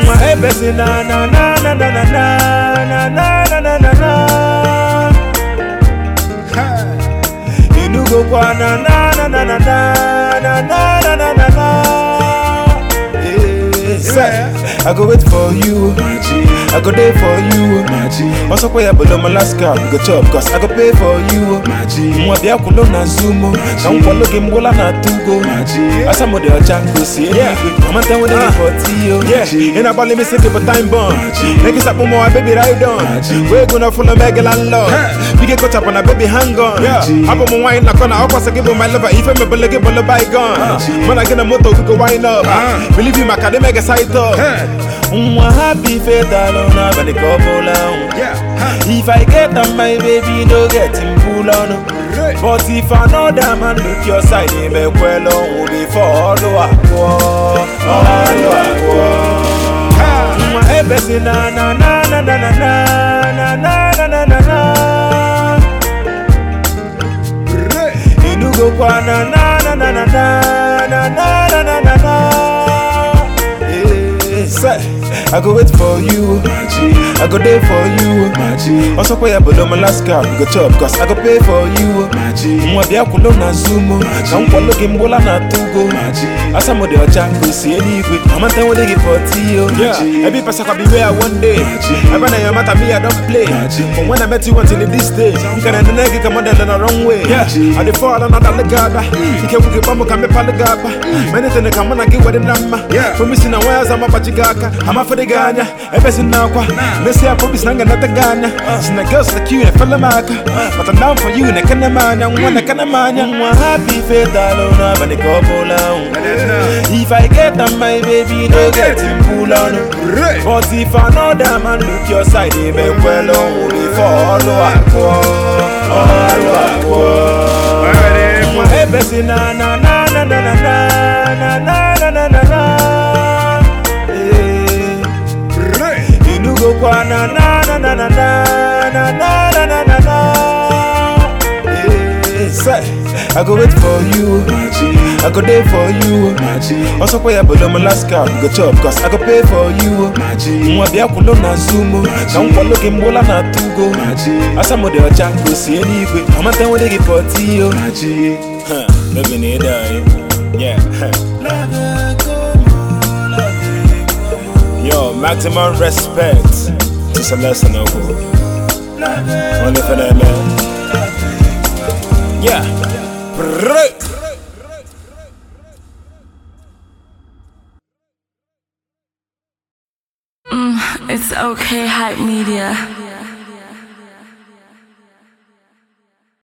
Mwa ebesi na na na na na na na na na na na na Inugo kwa na na na na na na na na na na na Yeah, say, I go wait for you I go there for you Also pay up below my last card Go chop cause I go pay for you Mwa bia kulo na zumo Na mkwalo game gola na tugo Asa mo de ochango si Mama ten with the for tiyo In a ball me say give a time bomb Make it up mo my baby ride on We gonna full of mega landlord We get caught up on a baby hang on Abo mo wine na kona Opa sa give my lover Ife me bele give a bygone Man I get a moto we go wind up Believe you my car they make a side up Mwa happy faith alone But the couple on If I get them, my baby, no get him pull on. But if another man look your side, he may well on before follow up. Follow up. My ebesi na na na na na na na na na na na na. Inugo kwa na na na na na na na na na na na na. Yeah, say, I go wait for you. I go there for you. Also pay up below my last card. Go chop cause I go pay for you. Mwa bia kulo na zumo. Na mkwalo game gola na tugo. Asa mo de ochango si anyway. Mama ten wo de give for tiyo. Yeah, every person can be where one day. Ever na your matter me I don't play. From when I met you until this day. You can end the nigga come on the wrong way. Yeah, I dey fall on another legaba. You can wuke bamu kame paligaba. Many things come on I get with the number. Yeah, for me sin wires I'm a pachigaka. I'm a for the ganya. Ever sin now kwa. Messi I probably snanga not the ganya. Sin the girls like you and fella maka. But I'm down for you and I can't man. I'm one I can't man. I'm happy faith alone. But the couple on. If I get them, my baby, no get him pull on. But if another man look your side, he may well on before follow up. Follow up. Mwa ebesi na na na na na na na na na na na na Eh. Inugo kwa na na na na na na na na na na na na Eh. Say, I go wait for you I go there for you Also pay up below my last card Go chop cause I go pay for you Mwa bia kulo na zumo Na mkwalo game gola na tugo Asa mo de ochango si anyway Mama ten wo de give for tiyo Huh, baby need I Yeah Yo, maximum respect to Celeste Noble Only for that man Yeah Brrrr. It's okay, hype media.